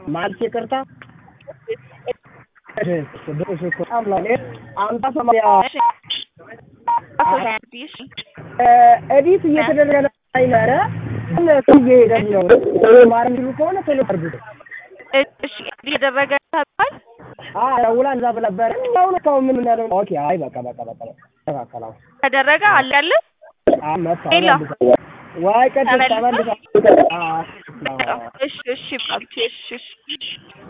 ማለት ይቅርታ በጣም ላይ አምሳ ሰማንያ እሺ አሶሳ እሺ ኤዲት እየተደረገ ነበረ ግን እሱ እየሄደልኝ ነው ማር የሚሉ ከሆነ ቶሎ አድርጉት እሺ እየደረገ ተባል ደውላ እዛ ብነበረ አሁን እስካሁን ምን ያለው ኦኬ አይ በቃ በቃ በቃ ተካከላው ተደረገ አለ ያለ መጣ ሄሎ። ዋይ ቅድስት ተመልሷል? ተመልሳ እሺ እሺ ባብቴ እሺ እሺ